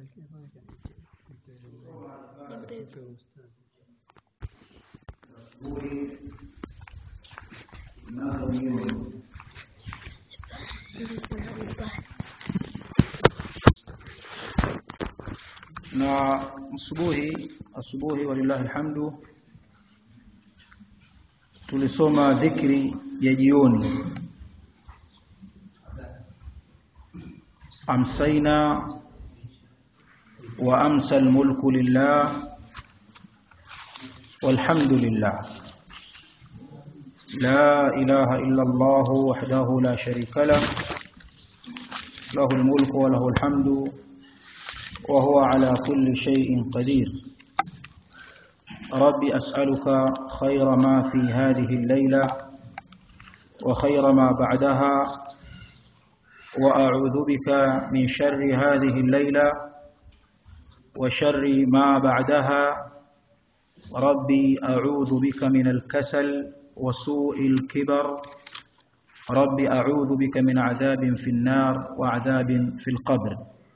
na asubuhi asubuhi walillahi alhamdu tulisoma dhikri ya jioni amsaina wa amsa almulku lillah والحمد لله لا إله إلا الله وحده لا شريك له له الملك وله الحمد وهو على كل شيء قدير رب أسألك خير ما في هذه الليلة وخير ما بعدها وأعوذ بك من شر هذه الليلة وشر ما بعدها ربي أعوذ بك من الكسل وسوء الكبر رب أعوذ بك من عذاب في النار وعذاب في القبر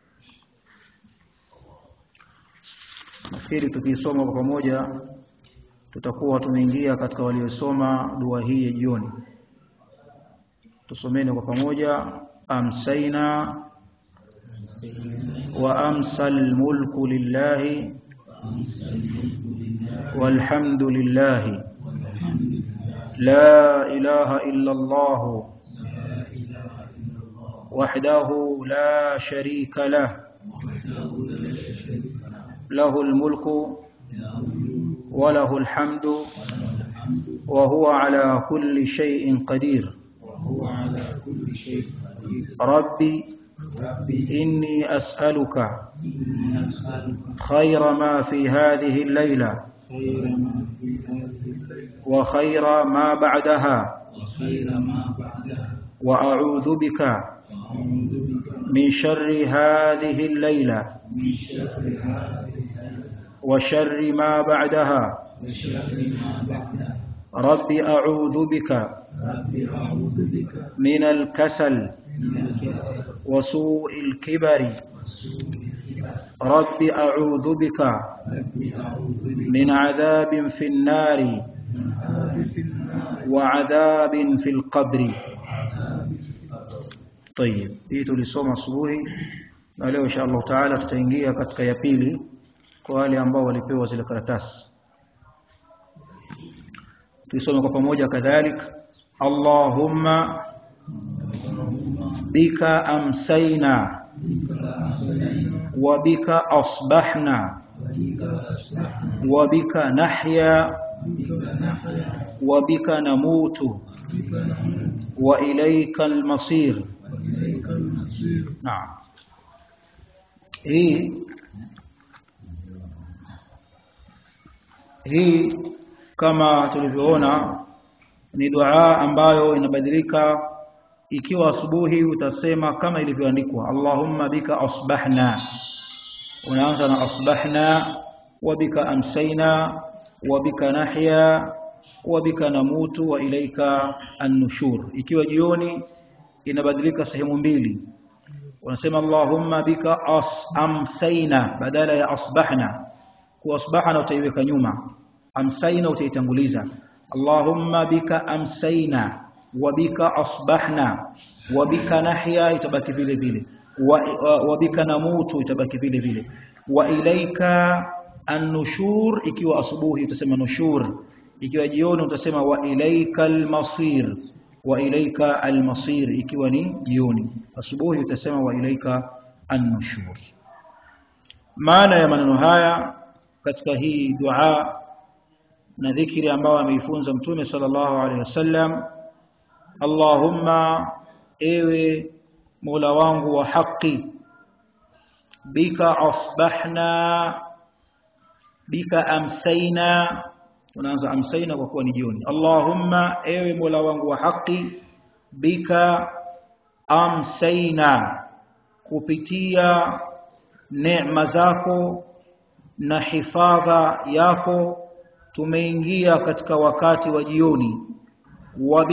nafikiri tukisoma kwa pamoja tutakuwa tumeingia katika waliosoma dua hii ya jioni tusomeni kwa pamoja amsaina wa amsa almulku lillahi والحمد لله لا إله إلا الله وحده لا شريك له له الملك وله الحمد وهو على كل شيء قدير ربي إني أسألك خير ما في هذه الليلة وخير ما بعدها وأعوذ بك من شر هذه الليلة وشر ما بعدها رب أعوذ بك من الكسل وسوء الكبر رب أعوذ بك من عذاب في النار وعذاب في القبر طيب hii tulisoma asubuhi na leo insha Allah taala tutaingia katika ya pili kwa wale ambao walipewa zile karatasi tuisome kwa pamoja kadhalik Allahumma bika amsayna wa bika asbahna wa bika nahya wa bika namutu wa ilayka almasir naam hii hii kama tulivyoona ni dua ambayo inabadilika ikiwa asubuhi utasema kama ilivyoandikwa Allahumma bika asbahna unaanza na asbahna wa bika amsayna wa bika nahya wa bika namutu wa ilaika an-nushur ikiwa jioni inabadilika sehemu mbili unasema Allahumma bika as amsayna badala ya asbahna kwa asbahna utaiweka nyuma amsayna utaitanguliza Allahumma bika amsayna wa bika asbahna wa bika nahya itabaki vile vile wa, wa, wa bika namutu itabaki vile vile wa ilaika an-nushur ikiwa asubuhi utasema nushur ikiwa jioni utasema wa ilaika al-masir wa ilaika al-masir ikiwa ni jioni asubuhi utasema wa ilaika an-nushur maana ya maneno haya katika hii dua na dhikri ambayo ameifunza mtume sallallahu alaihi wasallam Allahumma ewe Mola wangu wa haki bika asbahna bika amsayna unaanza amsayna kwa kuwa ni jioni Allahumma ewe Mola wangu wa haki bika amsayna kupitia neema zako na hifadha yako tumeingia katika wakati wa jioni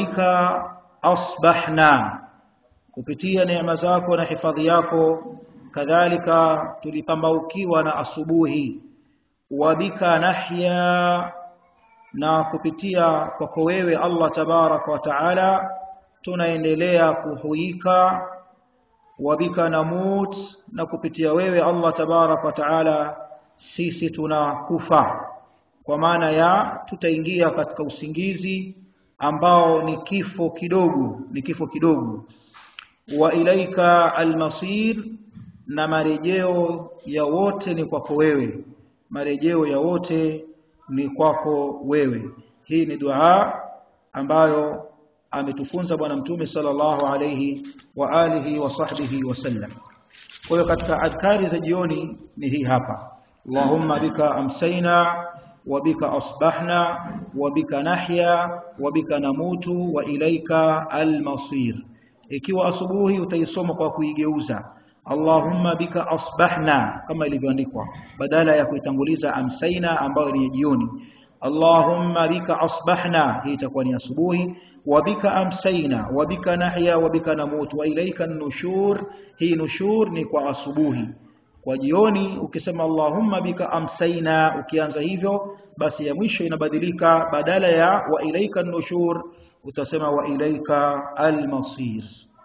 wabika asbahna kupitia neema zako na hifadhi yako kadhalika tulipambaukiwa na asubuhi wabika nahya na kupitia kwako wewe Allah tabaraka wa taala tunaendelea kuhuika wabika namut na kupitia wewe Allah tabaraka wa taala sisi tunakufa kwa maana ya tutaingia katika usingizi ambao ni kifo kidogo ni kifo kidogo wa ilaika almasir na marejeo ya wote ni kwako wewe marejeo ya wote ni kwako wewe hii ni dua ambayo ametufunza bwana mtume sallallahu alayhi wa alihi wa sahbihi wasallam kwa hiyo katika adhkari za jioni ni hii hapa Allahumma bika amsayna wa bika asbahna wa bika nahya wa bika namutu wa ilaika almasir ikiwa asubuhi utaisoma kwa kuigeuza Allahumma bika asbahna kama ilivyoandikwa badala ya kuitanguliza amsaina ambayo ni jioni Allahumma bika asbahna hii itakuwa ni asubuhi wa bika amsaina wa bika nahya wa bika namut wa ilaika nushur hii nushur ni kwa asubuhi kwa jioni ukisema Allahumma bika amsaina ukianza hivyo basi ya mwisho inabadilika badala ya wa ilaika nushur utasema wa ilaika almasir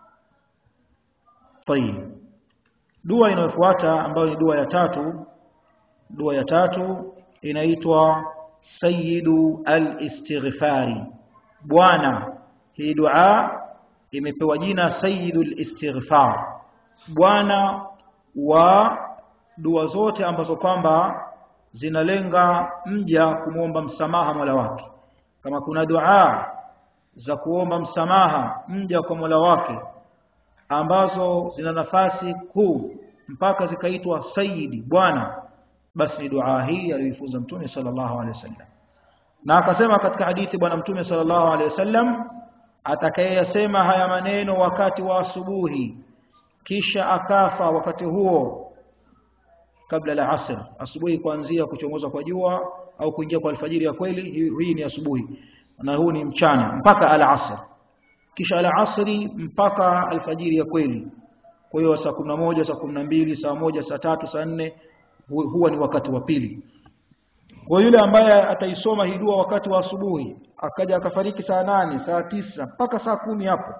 طيب dua inayofuata ambayo ni dua ya tatu dua ya tatu inaitwa sayyidu al-istighfari bwana hii dua imepewa jina sayyidul istighfar bwana wa dua zote ambazo kwamba zinalenga mja kumwomba msamaha Mola wake kama kuna dua za kuomba msamaha mja kwa Mola wake ambazo zina nafasi kuu mpaka zikaitwa sayyidi bwana basi ni dua hii aliyoifunza mtume sallallahu alaihi wasallam na akasema katika hadithi bwana mtume sallallahu alaihi wasallam atakayeyasema haya maneno wakati wa asubuhi kisha akafa wakati huo kabla la asr asubuhi kuanzia kuchomoza kwa jua au kuingia kwa alfajiri ya kweli hii ni asubuhi na huu ni mchana mpaka al asr kisha al asri mpaka alfajiri ya kweli kwa hiyo saa 11 saa 12 saa moja saa tatu saa nne huwa ni wakati wa pili kwa yule ambaye ataisoma hii dua wakati wa asubuhi akaja akafariki saa nane saa tisa mpaka saa kumi hapo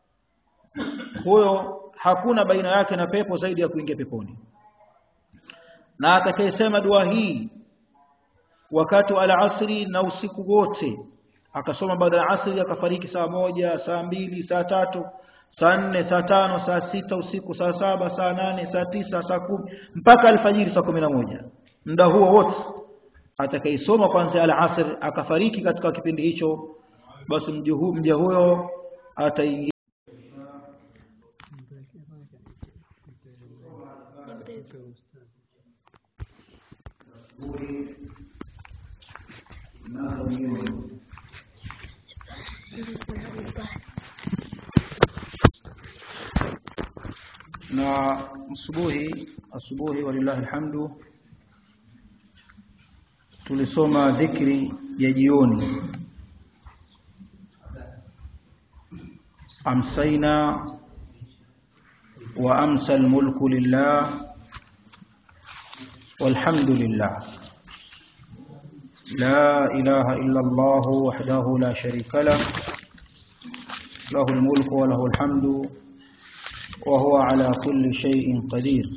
huyo hakuna baina yake na pepo zaidi ya kuingia peponi na atakayesema dua hii wakati wa alasri na usiku wote akasoma baada ya asri akafariki saa moja saa mbili saa tatu saa nne saa tano saa sita usiku saa saba saa nane saa tisa saa kumi mpaka alfajiri saa kumi na moja muda huo wote atakaisoma kwanza al-asr akafariki katika kipindi hicho basi mja huyo ataingia na asubuhi asubuhi walillahi alhamdu tulisoma dhikri ya jioni amsaina wa amsa almulku lillah والحمد لله لا إله إلا الله وحده لا شريك له له الملك وله الحمد وهو على كل شيء قدير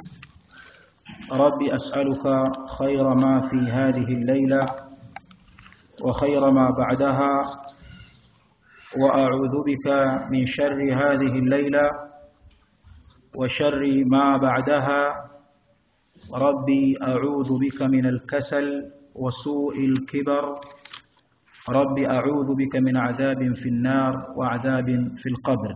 رب أسألك خير ما في هذه الليلة وخير ما بعدها وأعوذ بك من شر هذه الليلة وشر ما بعدها ربي أعوذ بك من الكسل وسوء الكبر ربي أعوذ بك من عذاب في النار وعذاب في القبر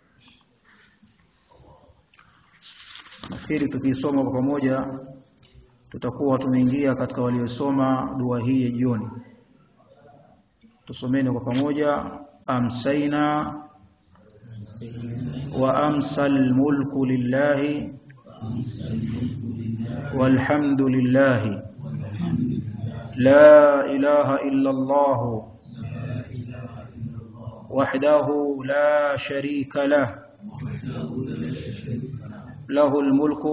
nafikiri tukisoma kwa pamoja tutakuwa tumeingia katika waliosoma dua hii ya jioni tusomeni kwa pamoja amsaina wa amsa almulku lillahi والحمد لله لا إله إلا الله وحده لا شريك له له الملك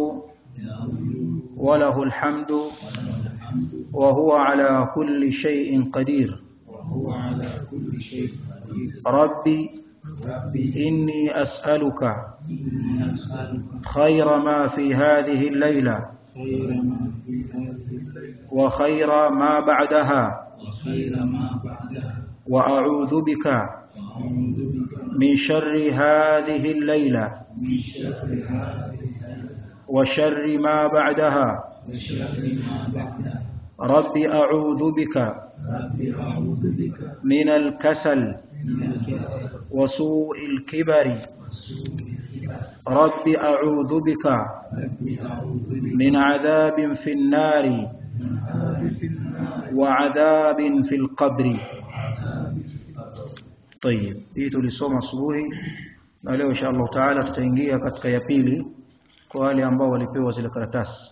وله الحمد وهو على كل شيء قدير وهو على كل شيء قدير ربي ربي إني أسألك إني أسألك خير ما في هذه الليلة خير ما في هذه الليلة وخير ما بعدها وخير ما بعدها وأعوذ بك وأعوذ بك من شر هذه الليلة من شر هذه الليلة وشر ما بعدها وشر ما بعدها رب أعوذ بك ربي أعوذ بك من الكسل من الكسل وسوء الكبر وسوء الكبر رب أعوذ بك ربي أعوذ بك من عذاب في النار من عذاب في النار وعذاب في القبر وعذاب في القبر طيب hii tulisoma asubuhi na leo insha Allah taala tutaingia katika ya pili kwa wale ambao walipewa zile karatasi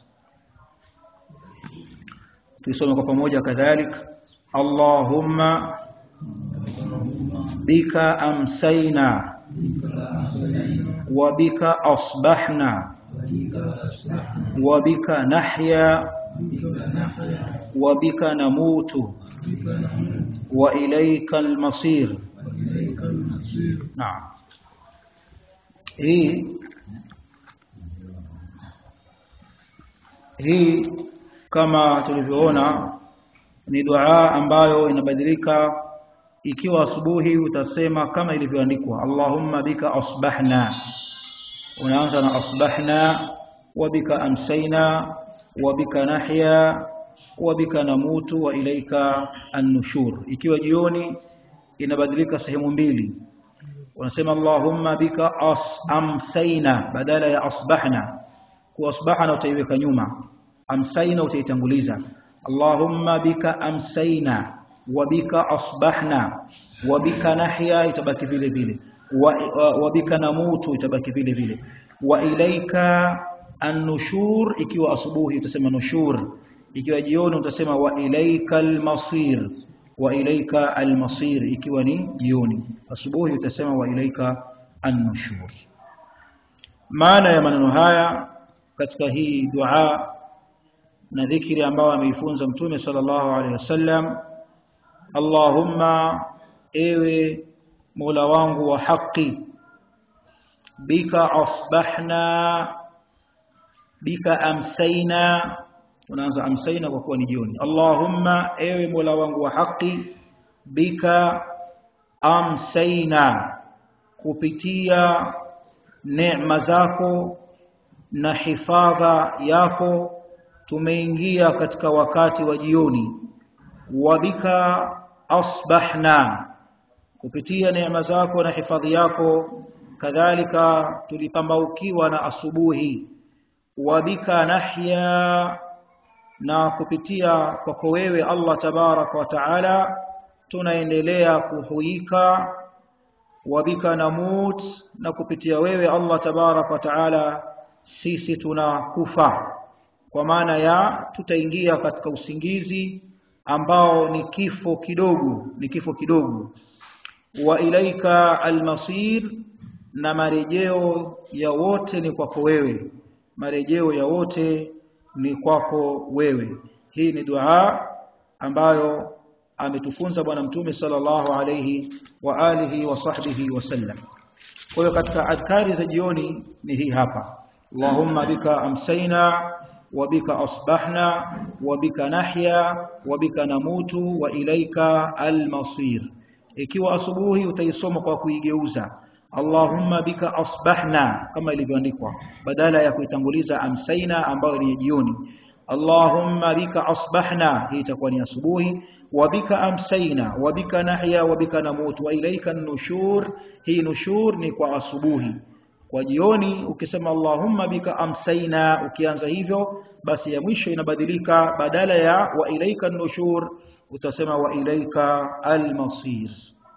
tuisome kwa pamoja kadhalik Allahumma bika amsayna wa bika asbahna wa bika nahya wa bika namutu wa ilayka almasir naam hii hii kama tulivyoona ni dua ambayo inabadilika ikiwa asubuhi utasema kama ilivyoandikwa Allahumma bika asbahna unaanza na asbahna wa bika amsayna wa bika nahya wa bika namutu wa ilaika an-nushur ikiwa jioni inabadilika sehemu mbili unasema Allahumma bika as amsayna badala ya asbahna kwa asbahna utaiweka nyuma amsayna utaitanguliza Allahumma bika amsayna wa bika asbahna wa bika nahya itabaki vile vile wa, wa, wa bika namutu itabaki vile vile wa ilaika an-nushur ikiwa asubuhi utasema nushur ikiwa jioni utasema wa ilaika al-masir wa ilaika al-masir ikiwa ni jioni asubuhi utasema wa ilaika an-nushur maana ya maneno haya katika hii dua na dhikri ambayo ameifunza mtume sallallahu alaihi wasallam Allahumma ewe Mola wangu wa haki bika asbahna bika amsayna unaanza amsayna kwa kuwa ni jioni Allahumma ewe Mola wangu wa haki bika amsayna kupitia neema zako na hifadha yako tumeingia katika wakati wa jioni wabika asbahna kupitia neema zako na hifadhi yako kadhalika tulipambaukiwa na asubuhi wabika nahya na kupitia kwako wewe Allah tabaraka wa taala tunaendelea kuhuika wabika namut na kupitia wewe Allah tabaraka wa taala sisi tunakufa kwa maana ya tutaingia katika usingizi ambao ni kifo kidogo ni kifo kidogo wa ilaika almasir na marejeo ya wote ni kwako wewe marejeo ya wote ni kwako wewe hii ni dua ambayo ametufunza bwana mtume sallallahu alayhi wa alihi wa sahbihi wasallam kwa hiyo katika adhkari za jioni ni hii hapa Allahumma bika amsayna wa bika asbahna wa bika nahya wa bika namutu wa ilaika almasir ikiwa asubuhi utaisoma kwa kuigeuza Allahumma bika asbahna kama ilivyoandikwa badala ya kuitanguliza amsayna ambayo ni jioni Allahumma bika asbahna hii itakuwa ni asubuhi wa bika amsayna wa bika nahya wa bika namutu wa ilaika nushur hii nushur ni kwa asubuhi kwa jioni ukisema Allahumma bika amsayna ukianza hivyo basi ya mwisho inabadilika badala ya wa ilaika nushur utasema wa ilaika almasir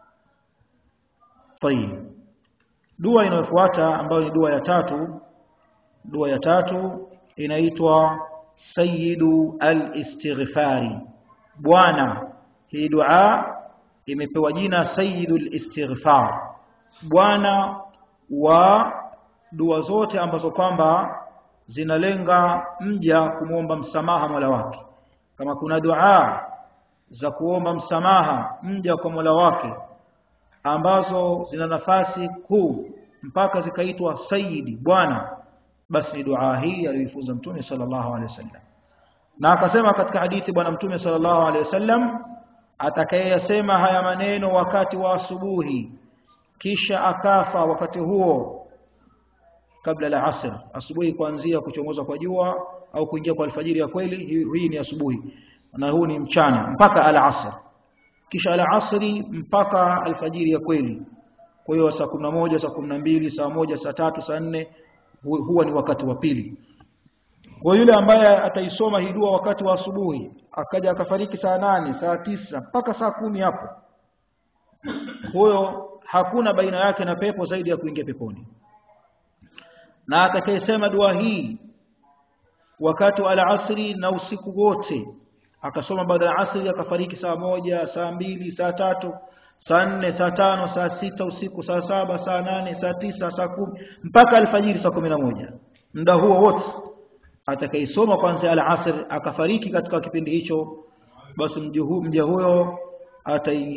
طيب dua inayofuata ambayo ni dua ya tatu dua ya tatu inaitwa sayyidu al-istighfari bwana hii dua imepewa jina sayyidul istighfar bwana wa dua zote ambazo kwamba zinalenga mja kumwomba msamaha Mola wake kama kuna dua za kuomba msamaha mja kwa Mola wake ambazo zina nafasi kuu mpaka zikaitwa sayyidi bwana basi ni dua hii aliyoifunza mtume sallallahu alaihi wasallam na akasema katika hadithi bwana mtume sallallahu alaihi wasallam atakayeyasema haya maneno wakati wa asubuhi kisha akafa wakati huo kabla la asr asubuhi kuanzia kuchomoza kwa jua au kuingia kwa alfajiri ya kweli hii ni asubuhi na huu ni mchana mpaka al asr kisha al asri mpaka alfajiri ya kweli kwa hiyo saa 11 saa 12 saa moja saa tatu saa nne huwa ni wakati wa pili kwa yule ambaye ataisoma hii dua wakati wa asubuhi akaja akafariki saa nane saa tisa mpaka saa kumi hapo huyo hakuna baina yake na pepo zaidi ya kuingia peponi na atakayesema dua hii wakati wa alasri na usiku wote akasoma baada ya asri akafariki saa moja saa mbili saa tatu saa nne saa tano saa sita usiku saa saba saa nane saa tisa saa kumi mpaka alfajiri saa kumi na moja muda huo wote atakaisoma kwanza al-asr akafariki katika kipindi hicho basi mja huyo ataingia